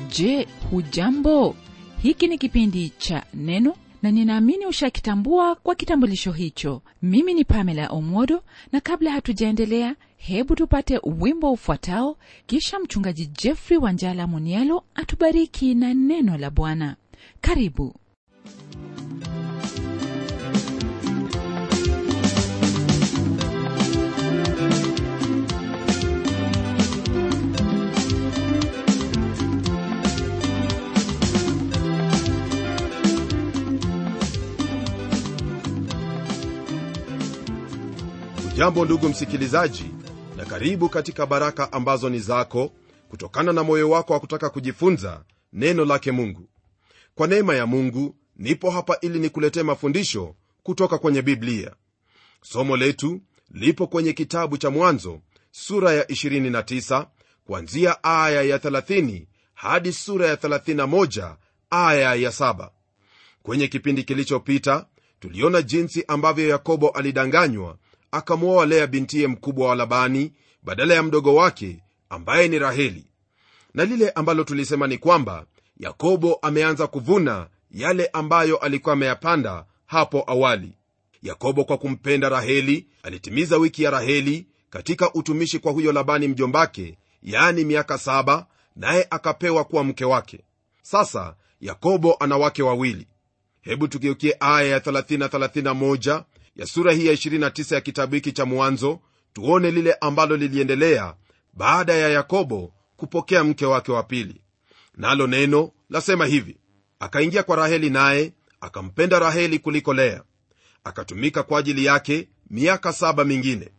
je hujambo hiki ni kipindi cha neno na ninaamini ushakitambua kwa kitambulisho hicho mimi ni pamela omodo na kabla hatujaendelea hebu tupate wimbo ufuatao kisha mchungaji jeffrey wanjala munialo atubariki na neno la bwana karibu jambo ndugu msikilizaji na karibu katika baraka ambazo ni zako kutokana na moyo wako wa kutaka kujifunza neno lake mungu kwa neema ya mungu nipo hapa ili nikuletee mafundisho kutoka kwenye biblia somo letu lipo kwenye kitabu cha mwanzo sura ya 29 kuanzia aya ya 30 hadi sura ya 31 aya ya 7 kwenye kipindi kilichopita tuliona jinsi ambavyo yakobo alidanganywa akamwoa lea bintiye mkubwa wa labani badala ya mdogo wake ambaye ni raheli na lile ambalo tulisema ni kwamba yakobo ameanza kuvuna yale ambayo alikuwa ameyapanda hapo awali yakobo kwa kumpenda raheli alitimiza wiki ya raheli katika utumishi kwa huyo labani mjombake yaani miaka saba naye akapewa kuwa mke wake sasa yakobo ana wake wawili hebu tugeukie aya ya 3031 ya sura hii ya 29 ya kitabu hiki cha mwanzo tuone lile ambalo liliendelea baada ya yakobo kupokea mke wake wa pili nalo neno lasema hivi akaingia kwa raheli naye akampenda raheli kuliko lea akatumika kwa ajili yake miaka saba mingine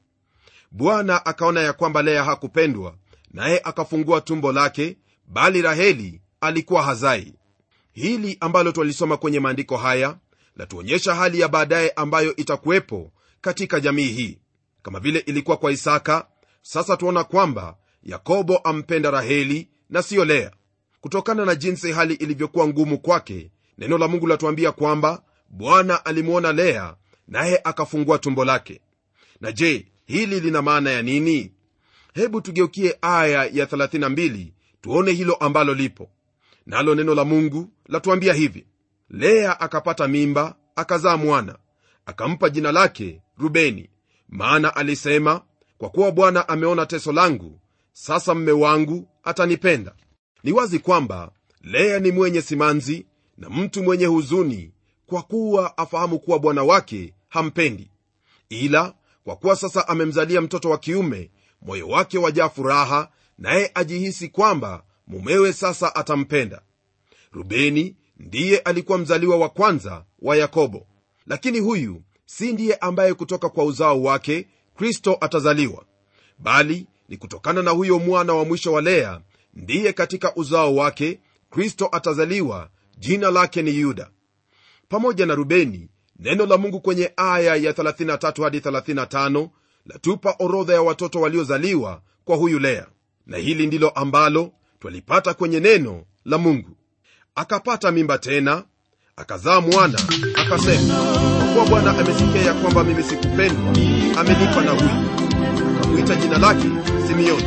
bwana akaona ya kwamba lea hakupendwa naye akafungua tumbo lake bali raheli alikuwa hazai hili ambalo twalisoma kwenye maandiko haya latuonyesha hali ya baadaye ambayo itakuwepo katika jamii hii kama vile ilikuwa kwa isaka sasa tuona kwamba yakobo ampenda raheli na siyo lea kutokana na jinsi hali ilivyokuwa ngumu kwake neno la mungu latuambia kwamba bwana alimwona lea naye akafungua tumbo lake na je hili lina maana ya nini hebu tugeukie aya ya 32 tuone hilo ambalo lipo nalo neno la mungu latuambia hivi lea akapata mimba akazaa mwana akampa jina lake rubeni maana alisema kwa kuwa bwana ameona teso langu sasa mme wangu atanipenda ni wazi kwamba lea ni mwenye simanzi na mtu mwenye huzuni kwa kuwa afahamu kuwa bwana wake hampendi ila kwa kuwa sasa amemzalia mtoto wa kiume moyo wake wajaa furaha naye ajihisi kwamba mumewe sasa atampenda rubeni ndiye alikuwa mzaliwa wa kwanza wa yakobo lakini huyu si ndiye ambaye kutoka kwa uzao wake kristo atazaliwa bali ni kutokana na huyo mwana wa mwisho wa lea ndiye katika uzao wake kristo atazaliwa jina lake ni yuda pamoja na rubeni neno la mungu kwenye aya ya 33 hadi 35 latupa orodha ya watoto waliozaliwa kwa huyu lea na hili ndilo ambalo twalipata kwenye neno la mungu akapata mimba tena akazaa mwana akasema kwa kuwa bwana amesikia ya kwamba mimi sikupendwa amenipa na huyu akamwita jina lake simeoni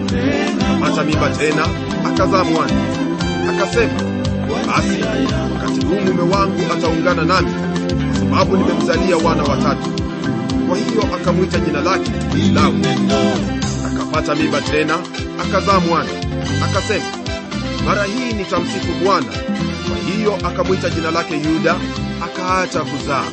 akapata mimba tena akazaa mwana akasema basi wakati huu mume wangu ataungana nami kwa sababu nimemzalia wana watatu kwa hiyo akamwita jina lake lawi akapata mimba tena akazaa mwana akasema mara hii nitamsifu bwana kwa hiyo akamwita jina lake yuda akaacha kuzaa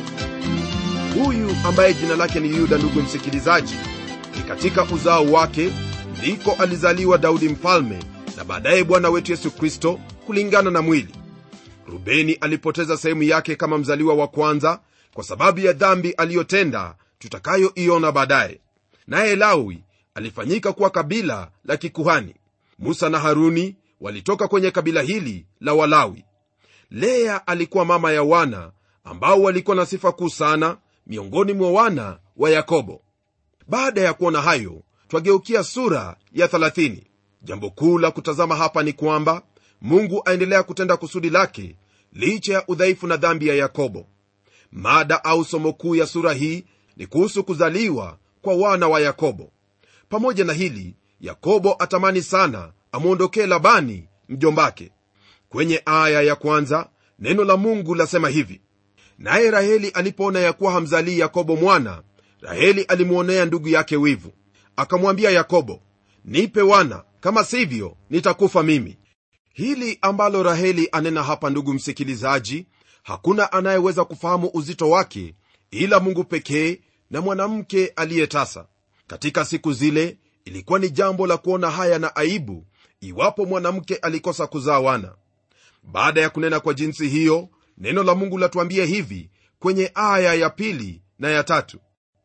huyu ambaye jina lake ni yuda ndugu msikilizaji ni katika uzao wake ndiko alizaliwa daudi mfalme na baadaye bwana wetu yesu kristo kulingana na mwili rubeni alipoteza sehemu yake kama mzaliwa wa kwanza kwa sababu ya dhambi aliyotenda tutakayoiona baadaye naye lawi alifanyika kuwa kabila la kikuhani musa na haruni walitoka kwenye kabila hili la walawi lea alikuwa mama ya wana ambao walikuwa na sifa kuu sana miongoni mwa wana wa yakobo baada ya kuona hayo twageukia sura ya 30 jambo kuu la kutazama hapa ni kwamba mungu aendelea kutenda kusudi lake licha ya udhaifu na dhambi ya yakobo mada au somo kuu ya sura hii ni kuhusu kuzaliwa kwa wana wa yakobo pamoja na hili yakobo atamani sana amwondokee labani mjombake kwenye aya ya kwanza neno la mungu lasema hivi naye raheli alipoona ya kuwa hamzalii yakobo mwana raheli alimwonea ndugu yake wivu akamwambia yakobo nipe wana kama sivyo nitakufa mimi hili ambalo raheli anena hapa ndugu msikilizaji hakuna anayeweza kufahamu uzito wake ila mungu pekee na mwanamke aliyetasa katika siku zile ilikuwa ni jambo la kuona haya na aibu iwapo mwanamke alikosa kuzaa wana baada ya kunena kwa jinsi hiyo neno la mungu latuambia hivi kwenye aya ya pili na ya tatu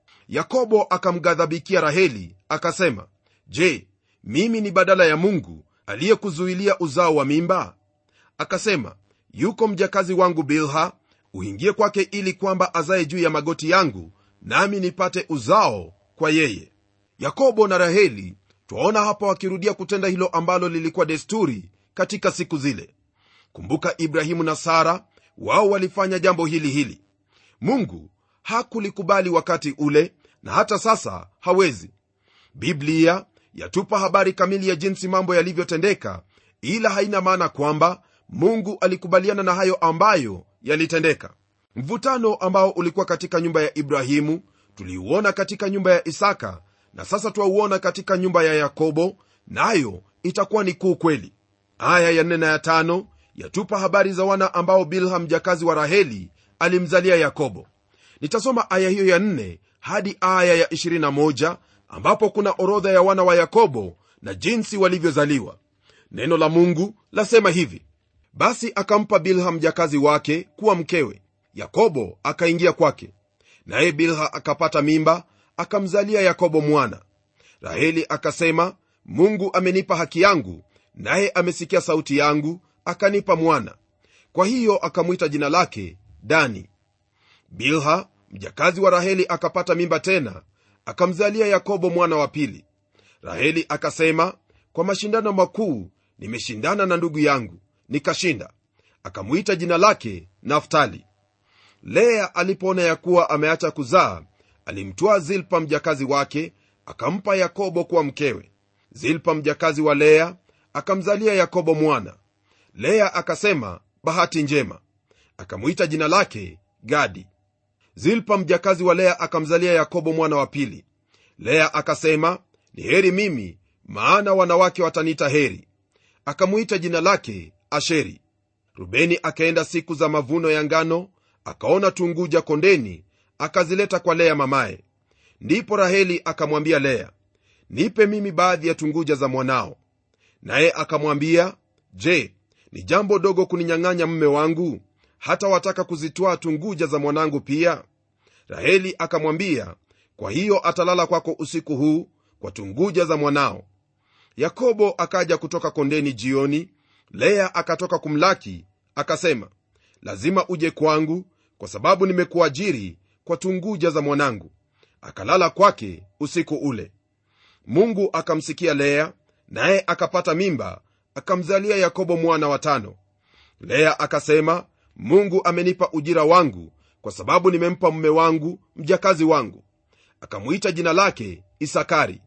yakobo akamghadhabikia raheli akasema je mimi ni badala ya mungu aliyekuzuilia uzao wa mimba akasema yuko mjakazi wangu bilha uingie kwake ili kwamba azaye juu ya magoti yangu nami nipate uzao kwa yeye yakobo na raheli twaona hapa wakirudia kutenda hilo ambalo lilikuwa desturi katika siku zile kumbuka ibrahimu na sara wao walifanya jambo hili hili mungu hakulikubali wakati ule na hata sasa hawezi biblia yatupa habari kamili ya jinsi mambo yalivyotendeka ila haina maana kwamba mungu alikubaliana na hayo ambayo yalitendeka mvutano ambao ulikuwa katika nyumba ya ibrahimu tuliuona katika nyumba ya isaka na sasa twauona katika nyumba ya yakobo nayo na itakuwa ni kuu kweli aya ya nne na ya tano yatupa habari za wana ambao bilha mjakazi wa raheli alimzalia yakobo nitasoma aya hiyo ya nne hadi aya ya 21 ambapo kuna orodha ya wana wa yakobo na jinsi walivyozaliwa neno la mungu lasema hivi basi akampa bilha mjakazi wake kuwa mkewe yakobo akaingia kwake naye bilha akapata mimba akamzalia yakobo mwana raheli akasema mungu amenipa haki yangu naye amesikia sauti yangu akanipa mwana kwa hiyo akamwita jina lake dani bilha mjakazi wa raheli akapata mimba tena akamzalia yakobo mwana wa pili raheli akasema kwa mashindano makuu nimeshindana na ndugu yangu nikashinda akamwita jina lake naftali lea alipoona ya kuwa ameacha kuzaa alimtwaa zilpa mjakazi wake akampa yakobo kuwa mkewe zilpa mjakazi wa lea akamzalia yakobo mwana lea akasema bahati njema akamwita jina lake gadi zilpa mjakazi wa lea akamzalia yakobo mwana wa pili lea akasema ni heri mimi maana wanawake wataniita heri akamwita jina lake asheri rubeni akaenda siku za mavuno ya ngano akaona tunguja kondeni akazileta kwa lea mamaye ndipo raheli akamwambia lea nipe mimi baadhi ya tunguja za mwanao naye akamwambia je ni jambo dogo kuninyang'anya mme wangu hata wataka kuzitwaa tunguja za mwanangu pia raheli akamwambia kwa hiyo atalala kwako usiku huu kwa tunguja za mwanao yakobo akaja kutoka kondeni jioni lea akatoka kumlaki akasema lazima uje kwangu kwa sababu nimekuajiri kwa tunguja za mwanangu akalala kwake usiku ule mungu akamsikia lea naye akapata mimba akamzalia yakobo mwana wa tano lea akasema mungu amenipa ujira wangu kwa sababu nimempa mume wangu mjakazi wangu akamwita jina lake isakari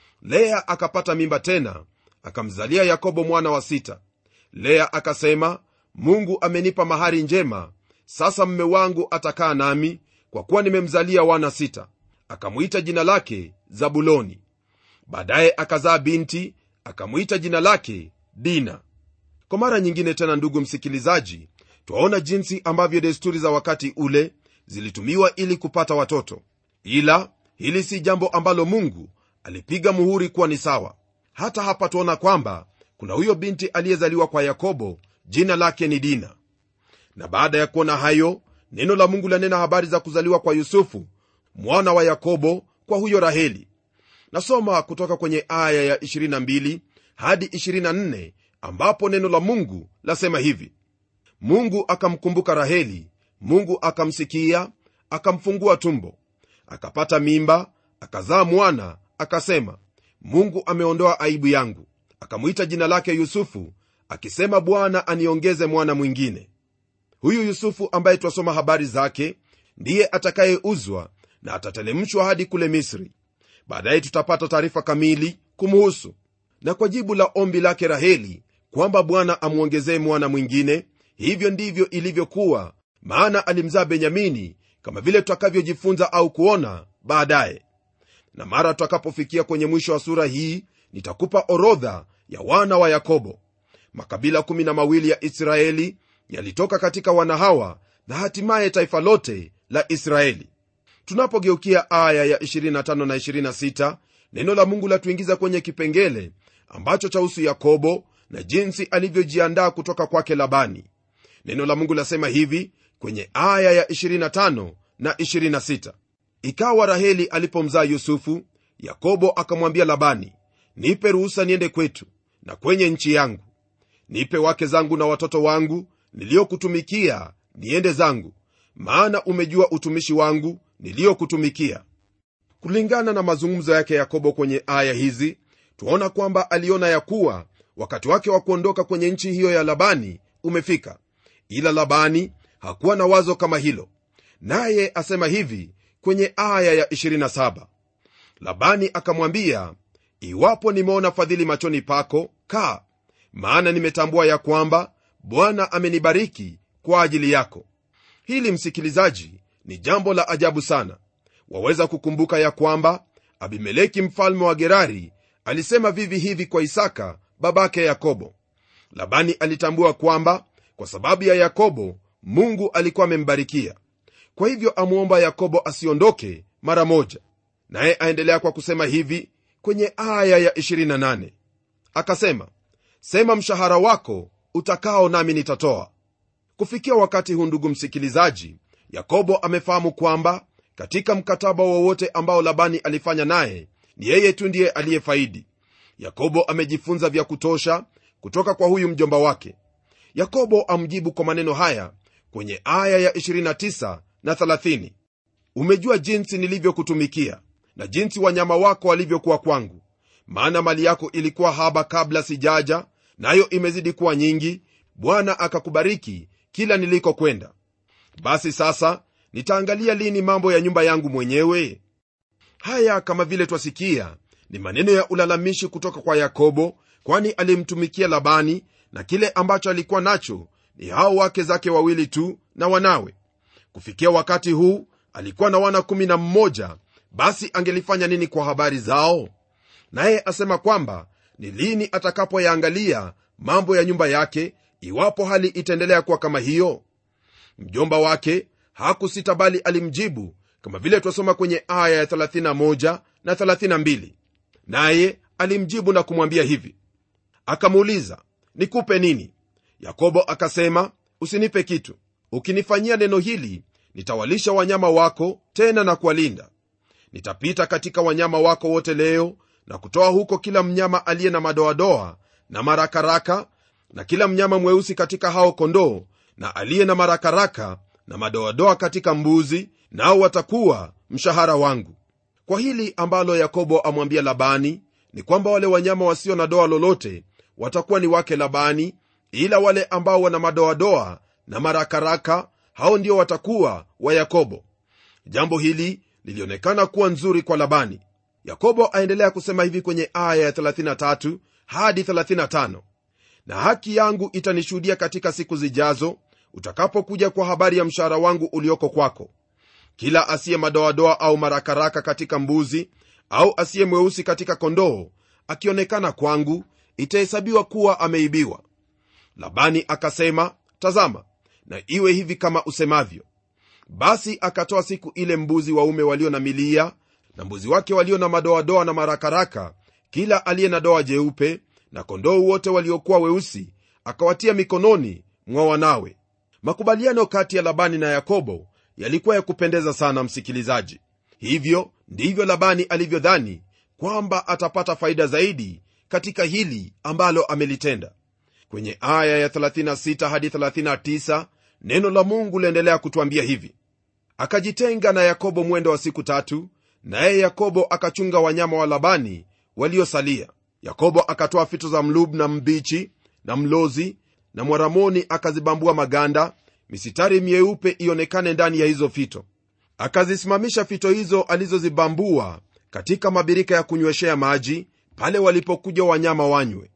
lea akapata mimba tena akamzalia yakobo mwana wa sita lea akasema mungu amenipa mahari njema sasa mme wangu atakaa nami kwa kuwa nimemzalia wana sita akamwita jina lake zabuloni baadaye akazaa binti akamwita jina lake dina kwa mara nyingine tena ndugu msikilizaji twaona jinsi ambavyo desturi za wakati ule zilitumiwa ili kupata watoto ila hili si jambo ambalo mungu alipiga muhuri kuwa ni sawa hata hapa twaona kwamba kuna huyo binti aliyezaliwa kwa yakobo jina lake ni dina na baada ya kuona hayo neno la mungu lanena habari za kuzaliwa kwa yusufu mwana wa yakobo kwa huyo raheli nasoma kutoka kwenye aya ya 22 hadi 24 ambapo neno la mungu lasema hivi mungu akamkumbuka raheli mungu akamsikia akamfungua tumbo akapata mimba akazaa mwana akasema mungu ameondoa aibu yangu akamwita jina lake yusufu akisema bwana aniongeze mwana mwingine huyu yusufu ambaye twasoma habari zake ndiye atakayeuzwa na atatelemshwa hadi kule misri baadaye tutapata taarifa kamili kumhusu na kwa jibu la ombi lake raheli kwamba bwana amwongezee mwana mwingine hivyo ndivyo ilivyokuwa maana alimzaa benyamini kama vile tutakavyojifunza au kuona baadaye na mara tutakapofikia kwenye mwisho wa sura hii nitakupa orodha ya wana wa yakobo makabila kumi na mawili ya israeli yalitoka katika wana hawa na hatimaye taifa lote la israeli tunapogeukia aya ya 25 na 26 neno la mungu latuingiza kwenye kipengele ambacho chahusu yakobo na jinsi alivyojiandaa kutoka kwake labani neno la mungu lasema hivi kwenye aya ya 25 na 26 ikawa raheli alipomzaa yusufu yakobo akamwambia labani nipe ruhusa niende kwetu na kwenye nchi yangu nipe wake zangu na watoto wangu niliyokutumikia niende zangu maana umejua utumishi wangu niliyokutumikia kulingana na mazungumzo yake yakobo kwenye aya hizi twaona kwamba aliona ya kuwa wakati wake wa kuondoka kwenye nchi hiyo ya labani umefika ila labani hakuwa na wazo kama hilo naye asema hivi kwenye aya ya 27 labani akamwambia iwapo nimeona fadhili machoni pako kaa maana nimetambua ya kwamba bwana amenibariki kwa ajili yako hili msikilizaji ni jambo la ajabu sana waweza kukumbuka ya kwamba abimeleki mfalme wa gerari alisema vivi hivi kwa isaka babake yakobo labani alitambua kwamba kwa sababu ya yakobo mungu alikuwa amembarikia kwa hivyo amwomba yakobo asiondoke mara moja naye aendelea kwa kusema hivi kwenye aya ya 28 akasema sema mshahara wako utakao nami nitatoa kufikia wakati huu ndugu msikilizaji yakobo amefahamu kwamba katika mkataba wowote ambao labani alifanya naye ni yeye tu ndiye aliyefaidi yakobo amejifunza vya kutosha kutoka kwa huyu mjomba wake yakobo amjibu kwa maneno haya kwenye aya ya 29 na 30 umejua jinsi nilivyokutumikia na jinsi wanyama wako walivyokuwa kwangu maana mali yako ilikuwa haba kabla sijaja nayo imezidi kuwa nyingi bwana akakubariki kila nilikokwenda basi sasa nitaangalia lini mambo ya nyumba yangu mwenyewe haya kama vile twasikia ni maneno ya ulalamishi kutoka kwa yakobo kwani alimtumikia labani na kile ambacho alikuwa nacho ni hao wake zake wawili tu na wanawe kufikia wakati huu alikuwa na wana 11 basi angelifanya nini kwa habari zao naye asema kwamba ni lini atakapoyaangalia mambo ya nyumba yake iwapo hali itaendelea kuwa kama hiyo mjomba wake hakusita bali alimjibu kama vile twasoma kwenye aya ya 31 na 32 naye alimjibu na kumwambia hivi akamuuliza nikupe nini yakobo akasema usinipe kitu ukinifanyia neno hili nitawalisha wanyama wako tena na kuwalinda nitapita katika wanyama wako wote leo na kutoa huko kila mnyama aliye na madoadoa na marakaraka na kila mnyama mweusi katika hao kondoo na aliye na marakaraka na madoadoa katika mbuzi nao watakuwa mshahara wangu kwa hili ambalo yakobo amwambia labani ni kwamba wale wanyama wasio na doa lolote watakuwa ni wake labani ila wale ambao wana madoadoa na marakaraka hao ndio watakuwa wa yakobo jambo hili lilionekana kuwa nzuri kwa labani yakobo aendelea kusema hivi kwenye aya ya 33 hadi 35 na haki yangu itanishuhudia katika siku zijazo utakapokuja kwa habari ya mshahara wangu ulioko kwako kila asiye madoadoa au marakaraka katika mbuzi au asiye mweusi katika kondoo akionekana kwangu itahesabiwa kuwa ameibiwa labani akasema tazama na iwe hivi kama usemavyo basi akatoa siku ile mbuzi waume walio na milia na mbuzi wake walio na madoadoa na marakaraka kila aliye na doa jeupe na kondoo wote waliokuwa weusi akawatia mikononi mwa wanawe makubaliano kati ya labani na yakobo yalikuwa ya kupendeza sana msikilizaji hivyo ndivyo labani alivyodhani kwamba atapata faida zaidi katika hili ambalo amelitenda kwenye aya ya 36 hadi 39 neno la mungu liendelea kutwambia hivi akajitenga na yakobo mwendo wa siku tatu naye yakobo akachunga wanyama wa labani waliosalia yakobo akatoa fito za mlub na mbichi na mlozi na mwaramoni akazibambua maganda misitari myeupe ionekane ndani ya hizo fito akazisimamisha fito hizo alizozibambua katika mabirika ya kunyweshea maji pale walipokuja wanyama wanywe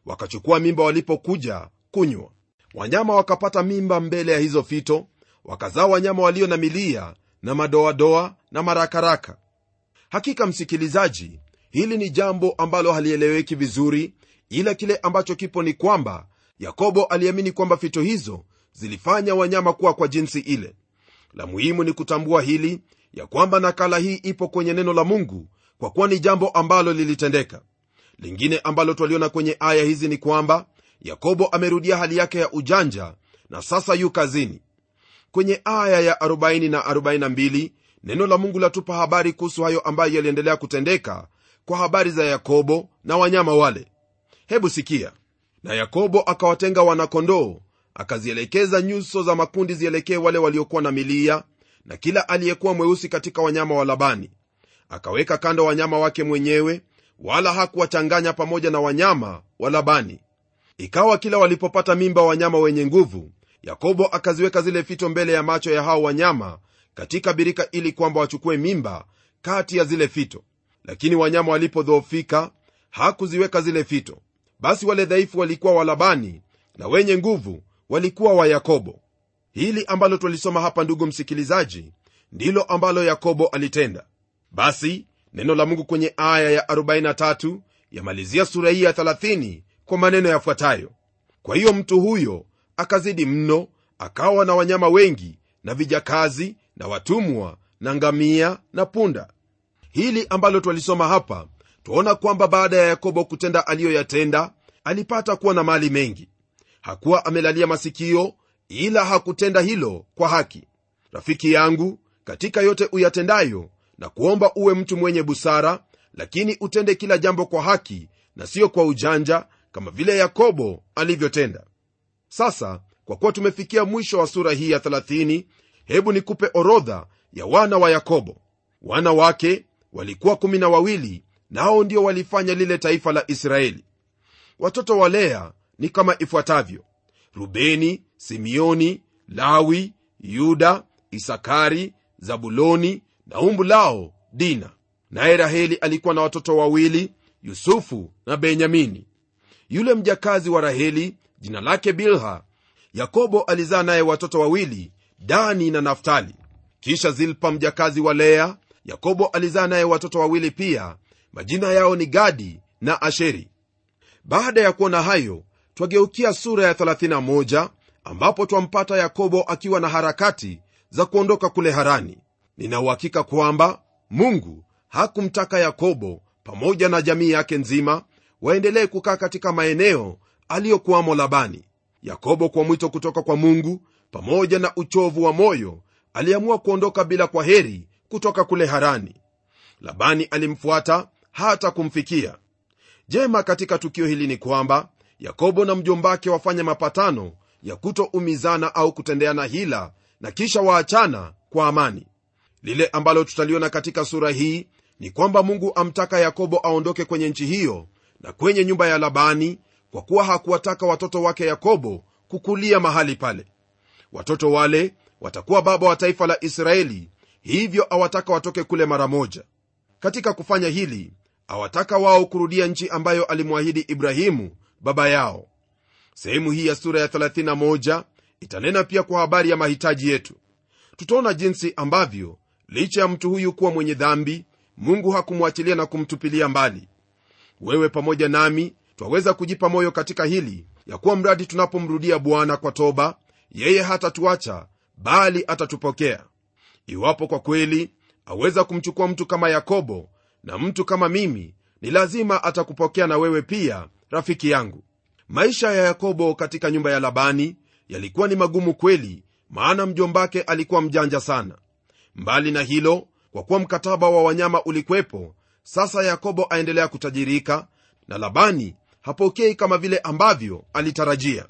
wakachukua mimba walipokuja kunywa wanyama wakapata mimba mbele ya hizo fito wakazaa wanyama walio na milia na madoadoa na marakaraka hakika msikilizaji hili ni jambo ambalo halieleweki vizuri ila kile ambacho kipo ni kwamba yakobo aliamini kwamba fito hizo zilifanya wanyama kuwa kwa jinsi ile la muhimu ni kutambua hili ya kwamba nakala hii ipo kwenye neno la mungu kwa kuwa ni jambo ambalo lilitendeka lingine ambalo twaliona kwenye aya hizi ni kwamba yakobo amerudia hali yake ya ujanja na sasa yu kazini kwenye aya ya 40 na 42 neno la mungu latupa habari kuhusu hayo ambayo yaliendelea kutendeka kwa habari za yakobo na wanyama wale hebu sikia na yakobo akawatenga wanakondoo akazielekeza nyuso za makundi zielekee wale waliokuwa na milia na kila aliyekuwa mweusi katika wanyama wa labani akaweka kando wanyama wake mwenyewe wala hakuwachanganya pamoja na wanyama wa labani ikawa kila walipopata mimba wanyama wenye nguvu yakobo akaziweka zile fito mbele ya macho ya hao wanyama katika birika ili kwamba wachukue mimba kati ya zile fito lakini wanyama walipodhoofika hakuziweka zile fito basi wale dhaifu walikuwa wa labani na wenye nguvu walikuwa wa yakobo hili ambalo twalisoma hapa ndugu msikilizaji ndilo ambalo yakobo alitenda basi neno la mungu kwenye aya ya 43 yamalizia sura hii ya 30 kwa maneno yafuatayo kwa hiyo mtu huyo akazidi mno akawa na wanyama wengi na vijakazi na watumwa na ngamia na punda hili ambalo twalisoma hapa twaona kwamba baada ya yakobo kutenda aliyoyatenda alipata kuwa na mali mengi hakuwa amelalia masikio ila hakutenda hilo kwa haki rafiki yangu katika yote uyatendayo na kuomba uwe mtu mwenye busara lakini utende kila jambo kwa haki na siyo kwa ujanja kama vile yakobo alivyotenda sasa kwa kuwa tumefikia mwisho wa sura hii ya 30 hebu nikupe orodha ya wana wa yakobo wana wake walikuwa kumi na wawili nao ndio walifanya lile taifa la israeli watoto wa lea ni kama ifuatavyo rubeni simeoni lawi yuda isakari zabuloni na umbu lao dina naye raheli alikuwa na watoto wawili yusufu na benyamini yule mjakazi wa raheli jina lake bilha yakobo alizaa naye watoto wawili dani na naftali kisha zilpa mjakazi wa lea yakobo alizaa naye watoto wawili pia majina yao ni gadi na asheri baada ya kuona hayo twageukia sura ya 31 ambapo twampata yakobo akiwa na harakati za kuondoka kule harani ninauhakika kwamba mungu hakumtaka yakobo pamoja na jamii yake nzima waendelee kukaa katika maeneo aliyokuwamo labani yakobo kwa mwito kutoka kwa mungu pamoja na uchovu wa moyo aliamua kuondoka bila kwa heri kutoka kule harani labani alimfuata hata kumfikia jema katika tukio hili ni kwamba yakobo na mjombake wafanya mapatano ya kutoumizana au kutendeana hila na kisha waachana kwa amani lile ambalo tutaliona katika sura hii ni kwamba mungu amtaka yakobo aondoke kwenye nchi hiyo na kwenye nyumba ya labani kwa kuwa hakuwataka watoto wake yakobo kukulia mahali pale watoto wale watakuwa baba wa taifa la israeli hivyo awataka watoke kule mara moja katika kufanya hili awataka wao kurudia nchi ambayo alimwahidi ibrahimu baba yao sehemu hii ya sura ya 31 itanena pia kwa habari ya mahitaji yetu tutaona jinsi ambavyo licha ya mtu huyu kuwa mwenye dhambi mungu hakumwachilia na kumtupilia mbali wewe pamoja nami twaweza kujipa moyo katika hili ya kuwa mradi tunapomrudia bwana kwa toba yeye hatatuacha bali atatupokea iwapo kwa kweli aweza kumchukua mtu kama yakobo na mtu kama mimi ni lazima atakupokea na wewe pia rafiki yangu maisha ya yakobo katika nyumba ya labani yalikuwa ni magumu kweli maana mjombake alikuwa mjanja sana mbali na hilo kwa kuwa mkataba wa wanyama ulikwepo sasa yakobo aendelea kutajirika na labani hapokei kama vile ambavyo alitarajia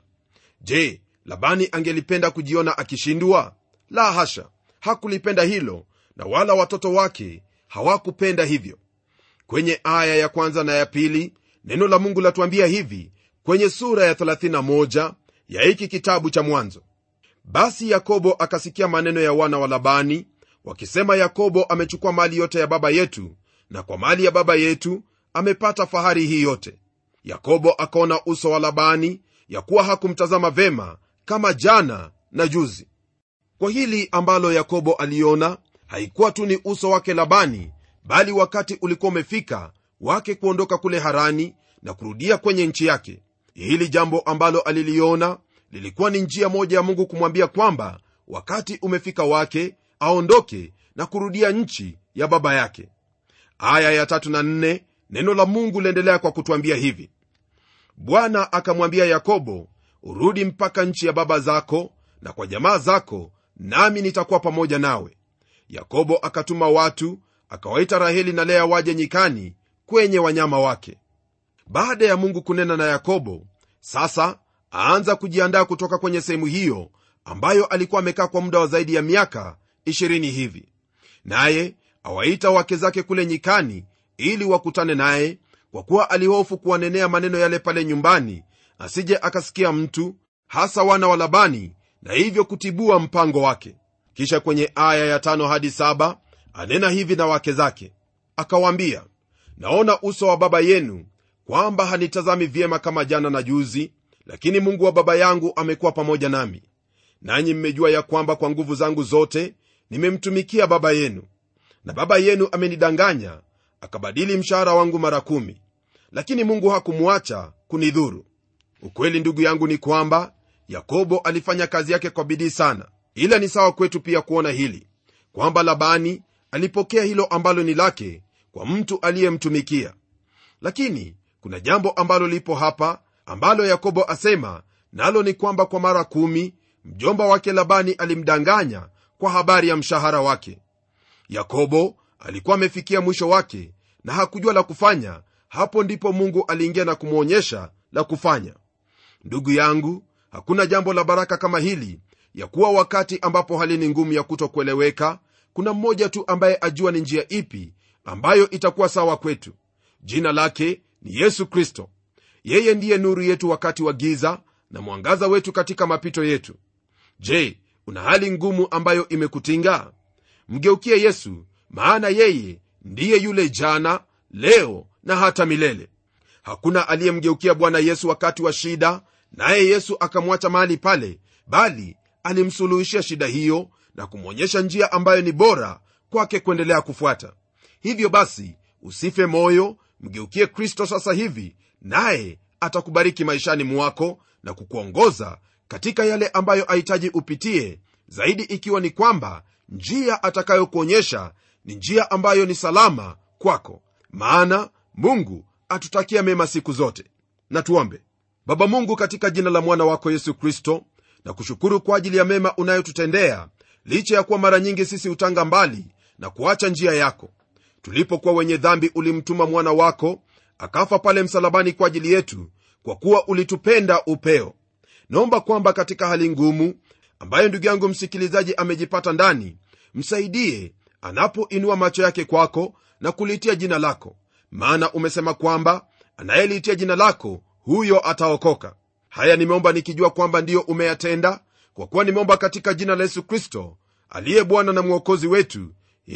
je labani angelipenda kujiona akishindwa la hasha hakulipenda hilo na wala watoto wake hawakupenda hivyo kwenye aya ya kwanza na ya pili neno la mungu latuambia hivi kwenye sura ya 31 ya hiki kitabu cha mwanzo basi yakobo akasikia maneno ya wana wa labani wakisema yakobo amechukua mali yote ya baba yetu na kwa mali ya baba yetu amepata fahari hii yote yakobo akaona uso wa labani ya kuwa hakumtazama vema kama jana na juzi kwa hili ambalo yakobo aliona haikuwa tu ni uso wake labani bali wakati ulikuwa umefika wake kuondoka kule harani na kurudia kwenye nchi yake hili jambo ambalo aliliona lilikuwa ni njia moja ya mungu kumwambia kwamba wakati umefika wake aondoke na kurudia nchi ya baba yake aya ya tatu na nne neno la mungu liendelea kwa kutwambia hivi bwana akamwambia yakobo urudi mpaka nchi ya baba zako na kwa jamaa zako nami nitakuwa pamoja nawe yakobo akatuma watu akawaita raheli na lea waje nyikani kwenye wanyama wake baada ya mungu kunena na yakobo sasa aanza kujiandaa kutoka kwenye sehemu hiyo ambayo alikuwa amekaa kwa muda wa zaidi ya miaka 20 hivi naye awaita wake zake kule nyikani ili wakutane naye kwa kuwa alihofu kuwanenea maneno yale pale nyumbani asije akasikia mtu hasa wana wa labani na hivyo kutibua mpango wake kisha kwenye aya ya tano hadi saba anena hivi na wake zake akawaambia naona uso wa baba yenu kwamba hanitazami vyema kama jana na juzi lakini mungu wa baba yangu amekuwa pamoja nami nanyi mmejua ya kwamba kwa nguvu zangu zote nimemtumikia baba yenu na baba yenu amenidanganya akabadili mshahara wangu mara kumi lakini mungu hakumwacha kunidhuru ukweli ndugu yangu ni kwamba yakobo alifanya kazi yake kwa bidii sana ila ni sawa kwetu pia kuona hili kwamba labani alipokea hilo ambalo ni lake kwa mtu aliyemtumikia lakini kuna jambo ambalo lipo hapa ambalo yakobo asema nalo ni kwamba kwa mara kumi mjomba wake labani alimdanganya kwa habari ya mshahara wake yakobo alikuwa amefikia mwisho wake na hakujua la kufanya hapo ndipo mungu aliingia na kumwonyesha la kufanya ndugu yangu hakuna jambo la baraka kama hili ya kuwa wakati ambapo hali ni ngumu ya kutokueleweka kuna mmoja tu ambaye ajua ni njia ipi ambayo itakuwa sawa kwetu jina lake ni yesu kristo yeye ndiye nuru yetu wakati wa giza na mwangaza wetu katika mapito yetu je una hali ngumu ambayo imekutinga mgeukie yesu maana yeye ndiye yule jana leo na hata milele hakuna aliyemgeukia bwana yesu wakati wa shida naye yesu akamwacha mahali pale bali alimsuluhishia shida hiyo na kumwonyesha njia ambayo ni bora kwake kuendelea kufuata hivyo basi usife moyo mgeukie kristo sasa hivi naye atakubariki maishani mwako na kukuongoza katika yale ambayo ahitaji upitie zaidi ikiwa ni kwamba njia atakayokuonyesha ni njia ambayo ni salama kwako maana mungu atutakia mema siku zote na tuombe baba mungu katika jina la mwana wako yesu kristo na kushukuru kwa ajili ya mema unayotutendea licha ya kuwa mara nyingi sisi hutanga mbali na kuacha njia yako tulipokuwa wenye dhambi ulimtuma mwana wako akafa pale msalabani kwa ajili yetu kwa kuwa ulitupenda upeo naomba kwamba katika hali ngumu ambayo ndugu yangu msikilizaji amejipata ndani msaidie anapoinua macho yake kwako na kulitia jina lako maana umesema kwamba anayeliitia jina lako huyo ataokoka haya nimeomba nikijua kwamba ndiyo umeyatenda kwa kuwa nimeomba katika jina la yesu kristo aliye bwana na mwokozi wetu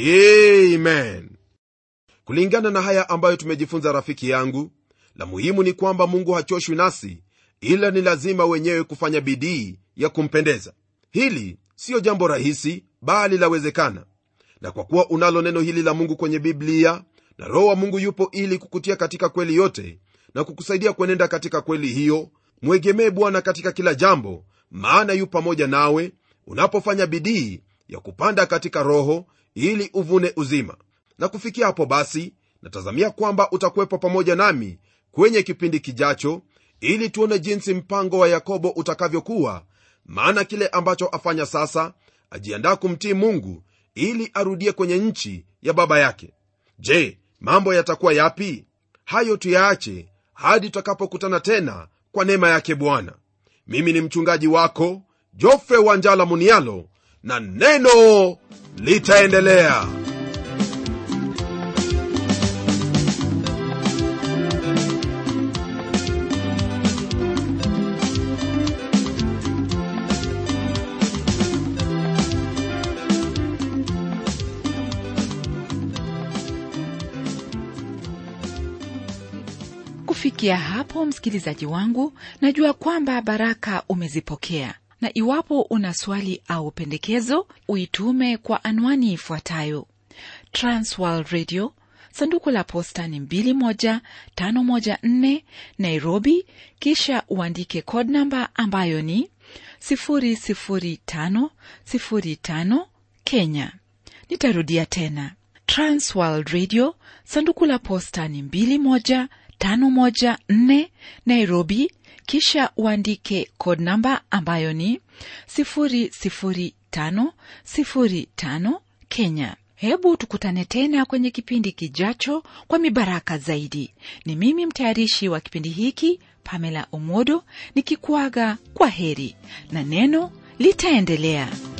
amen kulingana na haya ambayo tumejifunza rafiki yangu la muhimu ni kwamba mungu hachoshwi nasi ila ni lazima wenyewe kufanya bidii ya kumpendeza hili siyo jambo rahisi bali lawezekana na kwa kuwa unalo neno hili la mungu kwenye biblia na roho wa mungu yupo ili kukutia katika kweli yote na kukusaidia kuenenda katika kweli hiyo mwegemee bwana katika kila jambo maana yu pamoja nawe unapofanya bidii ya kupanda katika roho ili uvune uzima na kufikia hapo basi natazamia kwamba utakuwepo pamoja nami kwenye kipindi kijacho ili tuone jinsi mpango wa yakobo utakavyokuwa maana kile ambacho afanya sasa ajiandaa kumtii mungu ili arudie kwenye nchi ya baba yake je mambo yatakuwa yapi hayo tuyaache hadi tutakapokutana tena kwa neema yake bwana mimi ni mchungaji wako jofre wanjala munialo na neno litaendelea kufikia kufikia hapo msikilizaji wangu najua kwamba baraka umezipokea na iwapo una swali au pendekezo uitume kwa anwani ifuatayo transworld radio sanduku la posta ni 21514 nairobi kisha uandike code namba ambayo ni 00505 kenya nitarudia tena transworld radio sanduku la posta ni 21514 nairobi kisha uandike code namba ambayo ni 00505 kenya hebu tukutane tena kwenye kipindi kijacho kwa mibaraka zaidi ni mimi mtayarishi wa kipindi hiki pamela omodo nikikuaga kwa heri na neno litaendelea